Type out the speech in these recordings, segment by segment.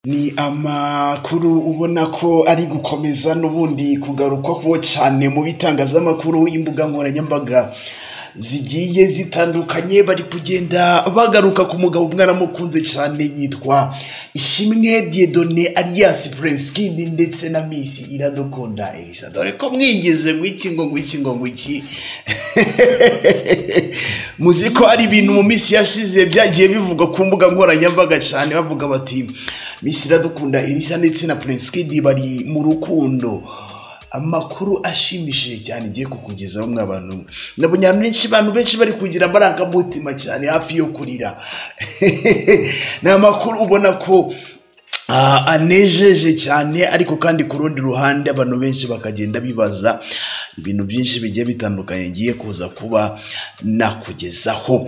Ni amakuru ubona ko ari gukomeza n'ubundi kugarukwaho cyane mu bitangazamakuru, imbuga nkoranyambaga zigiye zitandukanye, bari kugenda bagaruka ku mugabo mwaramukunze cyane yitwa Ishimwe Dieudonné alias Prince Kid ndetse na Miss Iradukunda Elsa, dore ko mwigeze ngwiki ngo ngwiki ngo ngwiki muzi ko ari ibintu mu minsi yashize byagiye bivugwa ku mbuga nkoranyambaga cyane bavuga bati Miss Iradukunda Elsa ndetse na Prince Kid bari mu rukundo amakuru ashimishije cyane igiye kukugezaho mwa bantu nabonye abantu benshi abantu benshi bari kugira amarangamutima cyane hafi yo kurira ni amakuru ubona ko ah, anejeje cyane ariko kandi ku rundi ruhande abantu benshi bakagenda bibaza ibintu byinshi bigiye bitandukanye ngiye kuza kuba nakugezaho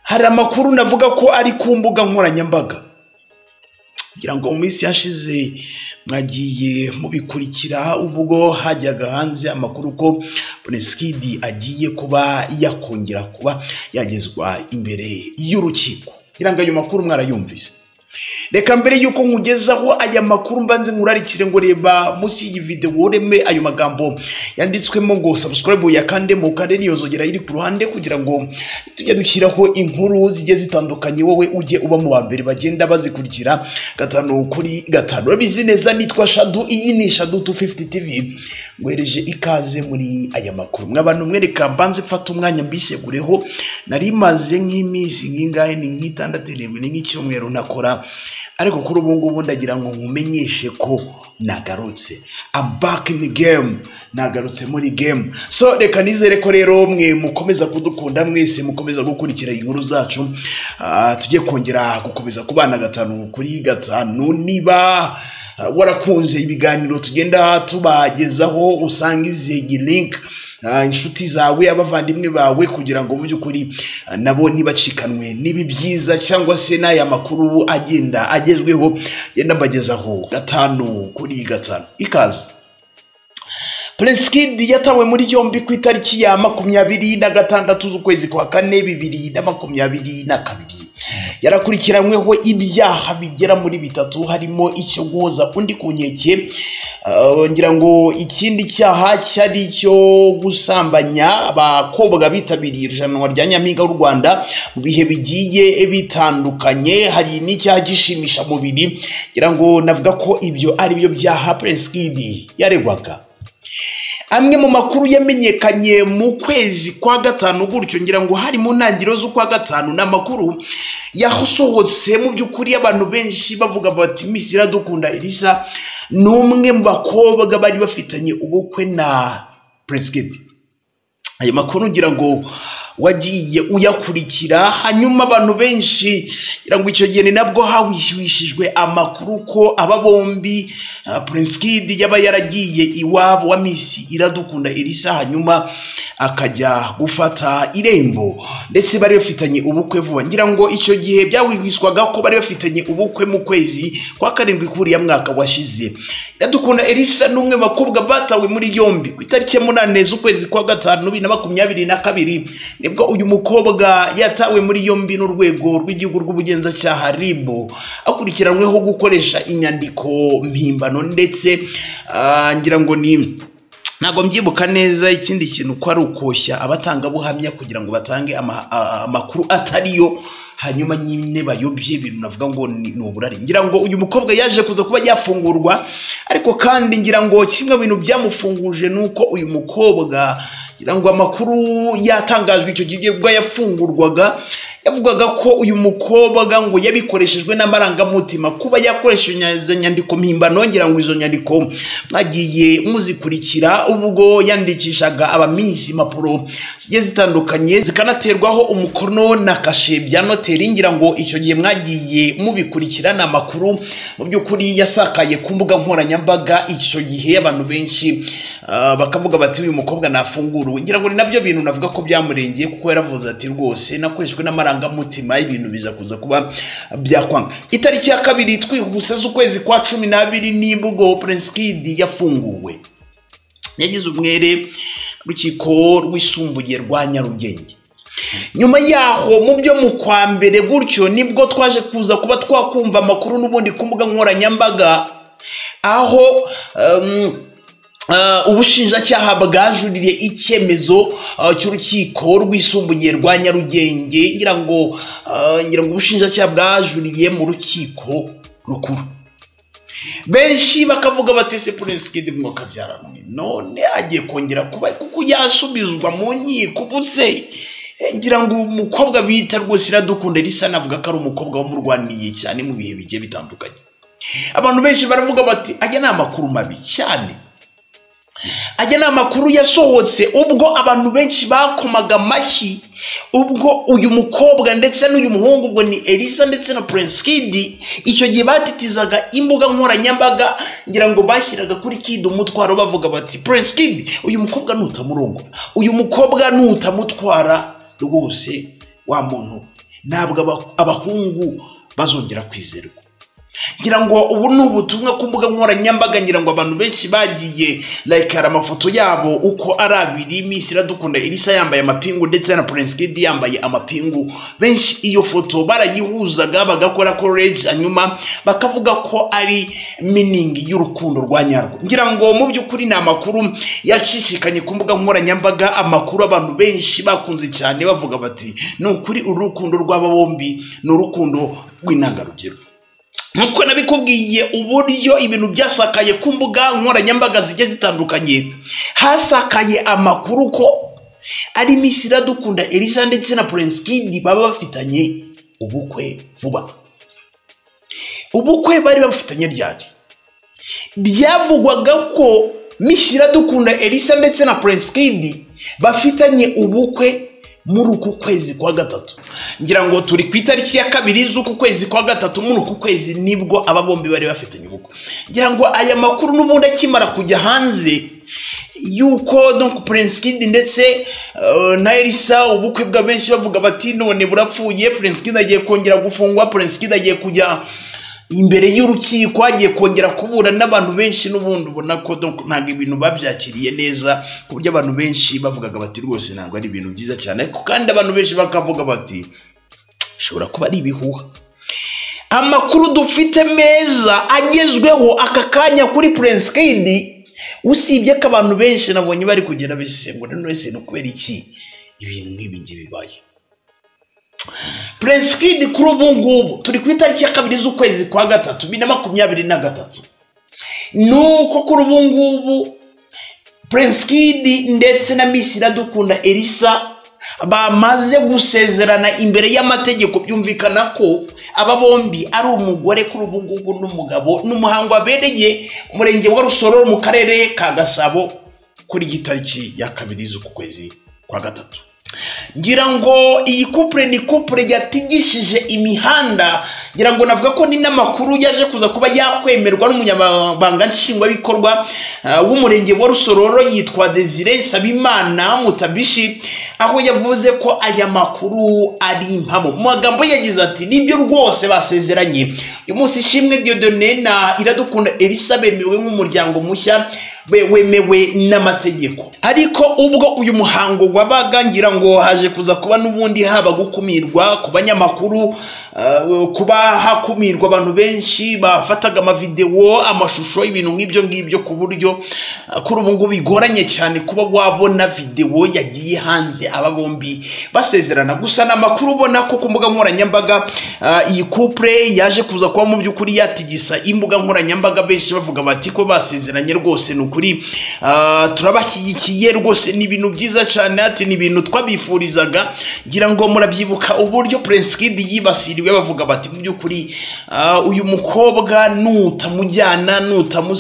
hari amakuru navuga ko ari ku mbuga nkoranyambaga ngira ngo mu minsi yashize mwagiye mubikurikira ubwo hajyaga hanze amakuru ko Bonesikidi agiye kuba yakongera kuba yagezwa imbere y'urukiko ngira ngo ayo makuru mwarayumvise reka mbere y'uko nkugezaho aya makuru mbanze nkurarikire ngo reba munsi y'iyi videwo ureme ayo magambo yanditswemo ngo subscribe ya kande mu karere yozogera iri ku ruhande kugira ngo tujye dushyiraho inkuru zigiye zitandukanye wowe ujye uba mu ba mbere bagenda bazikurikira gatanu kuri gatanu urabizi neza nitwa shadu iyi ni shadu 250 tv ngwereje ikaze muri aya makuru mwabantu mwereka mbanze mfata umwanya mbisegureho nari maze nk'iminsi nk'ingahe ni nk'itandatu irindwi ni nk'icyumweru nakora ariko kuri ubu ngubu ndagira ngo nkumenyeshe ko nagarutse I'm back in the game nagarutse muri game so reka nizere ko rero mwe mukomeza kudukunda mwese mukomeza gukurikira inkuru zacu Ah, tujye kongera gukomeza kubana gatanu kuri gatanu niba ah, warakunze ibiganiro tugenda tubagezaho usanga izegi link ah, inshuti zawe abavandimwe bawe kugira ngo mu by'ukuri ah, nabo ntibacikanwe n'ibi byiza cyangwa se n'aya makuru agenda agezweho genda mbagezaho gatanu kuri gatanu ikaze Prince Kid yatawe muri yombi ku itariki ya makumyabiri na gatandatu z'ukwezi kwa kane bibiri na makumyabiri na kabiri yarakurikiranyweho ibyaha bigera muri bitatu harimo icyo guhoza undi ku nkeke Uh, ngira ngo ikindi cyaha cyari icyo gusambanya abakobwa bitabiriye irushanwa rya nyampinga w'u rwanda mu bihe bigiye bitandukanye hari n'icyaha gishimisha mubiri ngira ngo navuga ko ibyo ari byo byaha Prince Kid yaregwaga amwe mu makuru yamenyekanye mu kwezi kwa gatanu gutyo ngira ngo hari mu ntangiriro z'ukwa gatanu ni amakuru yasohotse mu by'ukuri abantu benshi bavuga bati Miss Iradukunda Elsa ni umwe mu bakobwa bari bafitanye ubukwe na Prince Kid ayo makuru ngira ngo wagiye uyakurikira hanyuma abantu benshi ngira ngo icyo gihe ni nabwo hawishwishijwe amakuru ko aba bombi ah, Prince Kid yaba yaragiye iwabo wa Miss Iradukunda Elsa hanyuma akajya gufata irembo ndetse bari bafitanye ubukwe vuba ngira ngo icyo gihe byawibwiswaga ko bari bafitanye ubukwe mu kwezi kwa karindwi kuriya mwaka washize Iradukunda Elsa n'umwe mu bakobwa batawe muri yombi ku itariki ya munani z'ukwezi kwa gatanu bibiri na makumyabiri na kabiri nibwo uyu mukobwa yatawe muri yombi n'urwego rw'igihugu rw'ubugenzacyaha RIB akurikiranyweho gukoresha inyandiko mpimbano ndetse ah, ngira ngo ni ntabwo mbyibuka neza ikindi kintu ko ari ukoshya abatangabuhamya kugira ngo batange ama- a- amakuru atari yo hanyuma nyine bayobye ibintu navuga ngo ni ni uburari ngira ngo uyu mukobwa yaje kuza kuba yafungurwa ariko kandi ngira ngo kimwe mu bintu byamufunguje ni uko uyu mukobwa ngira ngo amakuru yatangajwe icyo gihe ubwo yafungurwaga yavugaga ko uyu mukobwa ngo yabikoreshejwe n'amarangamutima kuba yakoresheje nya- izo nyandiko mpimbano ngira ngo izo nyandiko mwagiye muzikurikira ubwo yandikishaga abamisi impapuro zigiye zitandukanye zikanaterwaho umukono na kashe bya noteri ngira ngo icyo gihe mwagiye mubikurikira ni amakuru mu by'ukuri yasakaye ku mbuga nkoranyambaga icyo gihe abantu benshi ah, bakavuga bati uyu mukobwa nafunguruwe ngira ngo ni nabyo bintu navuga ko byamurengeye kuko yaravuze ati rwose nakoreshejwe n'amarangamutima y'ibintu biza kuza kuba byakwanga itariki ya kabiri twihuse z'ukwezi kwa cumi n'abiri nibwo Prince Kid yafunguwe yagize umwere urukiko rwisumbuye rwa Nyarugenge nyuma yaho mu byo mu kwa mbere gutyo nibwo twaje kuza kuba twakumva amakuru n'ubundi ku mbuga nkoranyambaga aho um, Uh, ubushinjacyaha bwajuririye icyemezo uh, cy'urukiko rwisumbuye rwa nyarugenge ngira ngo uh, ngira ngo ubushinjacyaha bwajuririye mu rukiko rukuru benshi bakavuga bati se prince kid mwo kabyaranwe none agiye kongera kuba kuko yasubizwa mu nkiko ubuse ngira ngo umukobwa bita rwose iradukunda risa navuga ko ari umukobwa wamurwaniye cyane mu bihe bigiye bitandukanye abantu benshi baravuga bati ajya ni amakuru mabi cyane ajya ni amakuru yasohotse ubwo abantu benshi bakomaga amashyi ubwo uyu mukobwa ndetse n'uyu muhungu ubwo ni elisa ndetse na prince kid icyo gihe batitizaga imbuga nkoranyambaga ngira ngo bashyiraga kuri kid umutwaro bavuga bati prince kid uyu mukobwa nutamurongora uyu mukobwa nutamutwara rwose wa muntu ntabwo aba- abahungu bazongera kwizerwa ngira ngo ubu ni ubutumwa ku mbuga nkoranyambaga ngira ngo abantu benshi bagiye layikara amafoto yabo uko ari abiri minsi iradukunda irisa yambaye amapingu ndetse na prince kid yambaye amapingu benshi iyo foto barayihuzaga bagakora koreji hanyuma bakavuga ko ari miningi y'urukundo rwa nyarwo ngira ngo mu by'ukuri ni amakuru yacicikanye ku mbuga nkoranyambaga amakuru abantu benshi bakunze cyane bavuga bati ni ukuri uru rukundo rw'aba bombi ni urukundo rw'intangarugero nkuko nabikubwiye uburyo ibintu byasakaye ku mbuga nkoranyambaga zigiye zitandukanye hasakaye amakuru ko ari miss iradukunda elisa ndetse na prince kid baba bafitanye ubukwe vuba ubukwe bari babufitanye ryari byavugwaga ko miss iradukunda elisa ndetse na prince kid bafitanye ubukwe muri uku kwezi kwa gatatu ngira ngo turi ku itariki ya kabiri z'uku kwezi kwa gatatu muri uku kwezi nibwo aba bombi bari bafitanye ubukwe ngira ngo aya makuru n'ubundi akimara kujya hanze yuko donc prince kid ndetse eh, na elisa ubukwe bwa benshi bavuga bati none burapfuye prince kid agiye kongera gufungwa prince kid agiye kujya imbere y'urukiko hagiye kongera kubura n'abantu benshi n'ubundi ubona ko donc ntabwo ibintu babyakiriye neza ku buryo abantu benshi bavugaga bati rwose ntabwo ari ibintu byiza cyane ariko kandi abantu benshi bakavuga bati bishobora kuba ari ibihuha amakuru dufite meza agezweho aka kanya kuri prince kid usibye ko abantu benshi nabonye bari kugenda bisesengura none se ni ukubera iki ibintu nk'ibi ngibi bibaye prince kid kuri ubu ngubu turi ku itariki ya kabiri z'ukwezi kwa gatatu bibiri na makumyabiri na gatatu nuko kuri ubu ngubu prince kid ndetse na miss iradukunda elisa bamaze gusezerana imbere y'amategeko byumvikana ko aba bombi ari umugore kuri ubu ngubu n'umugabo ni umuhango wabereye umurenge wa rusororo mu karere ka gasabo kuri iyi tariki ya kabiri z'uku kwezi kwa gatatu ngira ngo iyi kupure ni kupure yatigishije imihanda ngira ngo navuga ko ni n'amakuru yaje kuza kuba yakwemerwa n'umunyamabanga nshingwabikorwa ah, w'umurenge wa rusororo yitwa desire nsabimana mutabishi aho yavuze ko aya makuru ari impamo mu magambo ye yagize ati nibyo rwose basezeranye uyu munsi ishimwe diodone na iradukunda elisa bemewe nk'umuryango mushya we- wemewe n'amategeko ariko ubwo uyu muhango wabaga ngira ngo haje kuza kuba n'ubundi haba gukumirwa ku banyamakuru eh, kuba hakumirwa abantu benshi bafataga amavidewo amashusho ibintu nk'ibyo ngibyo ku buryo eh, kuri ubu ngubu bigoranye cyane kuba wabona videwo yagiye hanze aba bombi basezerana gusa ni amakuru ubona ko ku mbuga nkoranyambaga eh, iyi kupure yaje kuza kuba mu by'ukuri yatigisa imbuga nkoranyambaga benshi bavuga bati ko basezeranye rwose ni ukuri ah, turabashyigikiye rwose ni ibintu byiza cyane ati ni ibintu twabifurizaga ngira ngo murabyibuka uburyo prince kid yibasiriwe bavuga bati mu by'ukuri ah, uyu mukobwa nutamujyana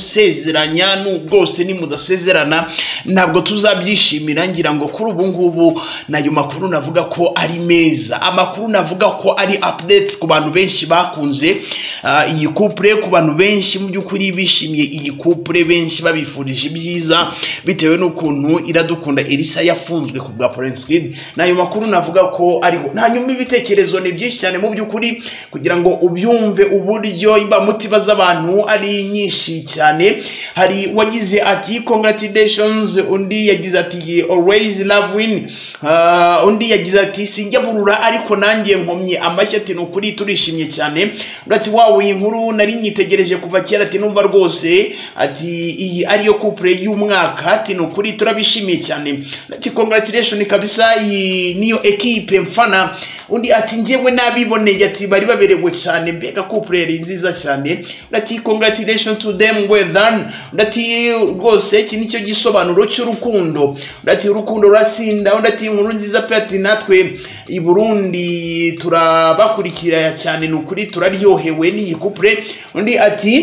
nutamusezeranya nu- rwose nimudasezerana ntabwo tuzabyishimira ngira ngo kuri ubu ngubu n'ayo makuru navuga ko ari meza amakuru navuga ko ari updates ku bantu benshi bakunze ah, iyi kupure ku bantu benshi mu by'ukuri bishimiye iyi kupure benshi babifuza twifurije ibyiza bitewe n'ukuntu iradukunda irisa yafunzwe ku bwa Prince Kid ni ayo makuru navuga ko ariho hanyuma ibitekerezo ni byinshi cyane mu by'ukuri kugira ngo ubyumve uburyo imbamutima z'abantu ari nyinshi cyane hari wagize ati congratulations undi yagize ati always love win Ah, undi yagize ati sinjya burura ariko nanjye nkomye amashyi ati ni ukuri turishimye cyane undi ati wawe iyi nkuru nari nyitegereje kuva kera ati numva rwose ati iyi ariyo couple y'umwaka ati ni ukuri turabishimiye cyane Undi ati congratulation kabisa iyi niyo ekipe mfana undi ati njyewe n'abiboneye ati bari baberewe cyane mbega couple yari nziza cyane undi ati congratulation to them well done undi ati rwose iki nicyo gisobanuro cy'urukundo undi ati urukundo rurasinda undi ati inkuru nziza pe ati natwe i burundi turabakurikira cyane ni ukuri turaryohewe n'iyi kupure undi ati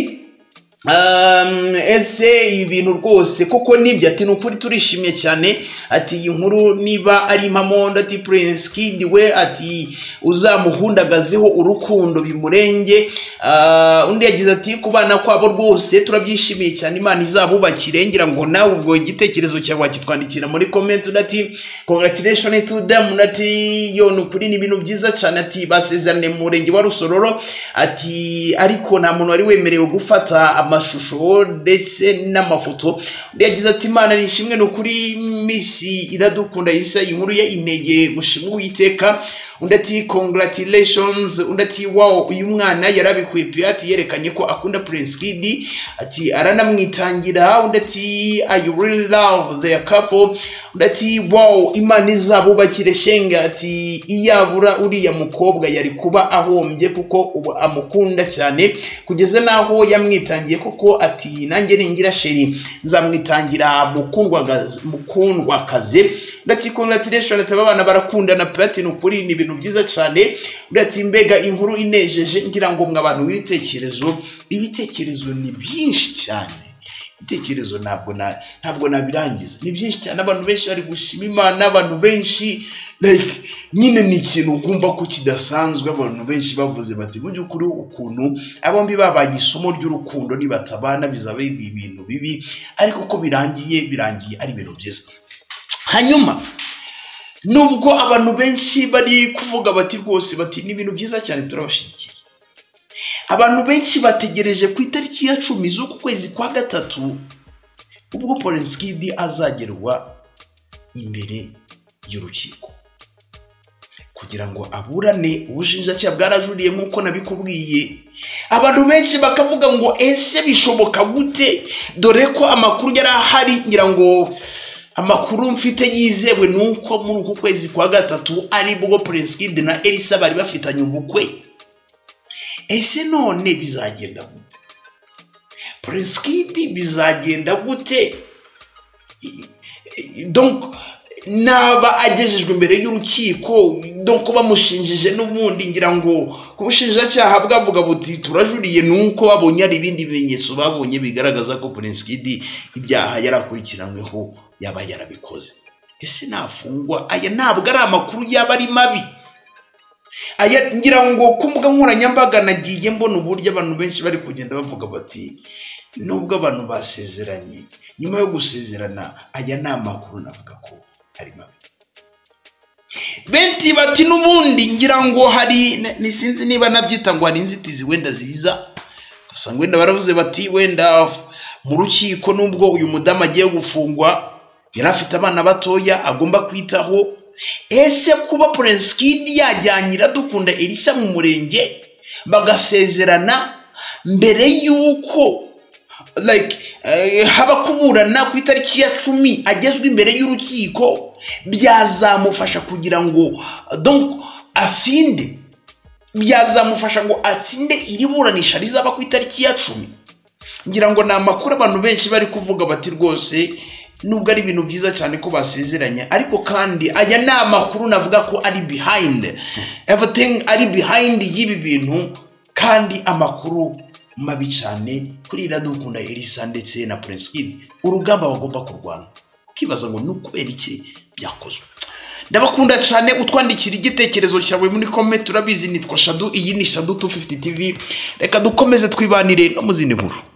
Um, ese ibintu rwose koko nibyo ati ni ukuri turishimye cyane ati iyi nkuru niba ari impamo ati prince kid we ati uzamuhundagazeho urukundo bimurenge Ah, undi yagize ati ku bana kwabo rwose turabyishimiye cyane imana izabubakire ngira ngo nawe ubwo igitekerezo cyawe wakitwandikira muri comment undi ati congratulation to them undi ati yo ni ukuri ni ibintu byiza cyane ati basezerane mu murenge wa rusororo ati ariko nta muntu wari wemerewe gufata amashusho ndetse n'amafoto undi yagize ati imana nishimwe ni ukuri misi iradukunda isa inkuru ye inege gushimwa uwiteka undi ati congratulations undi ati wow uyu mwana yarabikwiye pe ati yerekanye ko akunda prince kid ati aranamwitangira undi ati i really love their couple undi ati wow imana izabubakire shenge ati iyabura uriya mukobwa yari kuba ahombye kuko ubu amukunda cyane kugeza n'aho yamwitangiye kuko ati nanjye ningira sheri nzamwitangira mukundwagaze- mukundwakaze ndati congratulation ati abana barakundana pe ati ni ukuri ni ibintu byiza cyane undi ati mbega inkuru inejeje ngira ngo mwe abantu w'ibitekerezo ibitekerezo ni byinshi cyane ibitekerezo ntabwo na ntabwo nabirangiza ni byinshi cyane abantu benshi bari gushima imana abantu benshi like nyine ni ikintu ugomba ko kidasanzwe abantu benshi bavuze bati mu by'ukuri ukuntu abombi babaye isomo ry'urukundo nibatabana bizaba ari ibintu bibi ariko uko birangiye birangiye ari ibintu byiza hanyuma nubwo abantu benshi bari kuvuga bati rwose bati ni ibintu byiza cyane turabashyigikiye abantu benshi bategereje ku itariki ya cumi z'uku kwezi kwa gatatu ubwo polenskidi azagerwa imbere y'urukiko kugira ngo aburane ubushinjacyaha bwarajuriye nk'uko nabikubwiye abantu benshi bakavuga ngo ese bishoboka gute dore ko amakuru yari ahari ngira ngo amakuru mfite yizewe ni uko muri uku kwezi kwa gatatu ari bwo Prince Kid na Elisa bari bafitanye ubukwe ese none bizagenda gute Prince Kid bizagenda gute I- i- donc naba agejejwe imbere y'urukiko donc bamushinjije n'ubundi ngira ngo ku bushinjacyaha bwavuga buti turajuriye ni uko babonye hari ibindi bimenyetso babonye bigaragaza ko Prince Kid ibyaha yarakurikiranyweho yaba yarabikoze ese nafungwa aya ntabwo ari amakuru yaba ari mabi aya ngira ngo ku mbuga nkoranyambaga nagiye mbona uburyo abantu benshi bari kugenda bavuga bati nubwo abantu basezeranye nyuma yo gusezerana aya ni amakuru navuga ko ari mabi benshi bati n'ubundi ngira ngo hari ni- ni sinzi niba nabyita ngo hari inzitizi wenda ziza ugasanga wenda baravuze bati wenda mu rukiko nubwo uyu mudamu agiye gufungwa yari afite abana batoya agomba kwitaho ese kuba Prince Kid yajyanye iradukunda Elisa mu murenge bagasezerana mbere y'uko like eh, haba kuburana ku itariki ya cumi agezwe imbere y'urukiko byazamufasha kugira ngo eh, donc asinde byazamufasha ngo atsinde iri buranisha rizaba ku itariki ya cumi ngira ngo ni amakuru abantu benshi bari kuvuga bati rwose nubwo ari ibintu byiza cyane ko basezeranye ariko kandi aya ni amakuru navuga ko ari behind everything ari behind y'ibi bintu kandi amakuru mabi cyane kuri iradukunda elisa ndetse na prince kid urugamba bagomba kurwana ukibaza ngo ni ukubera iki byakozwe ndabakunda cyane utwandikira igitekerezo cyawe muri kome turabizi nitwa shadu iyi ni shadu 250 tv reka dukomeze twibanire no mu zindi nkuru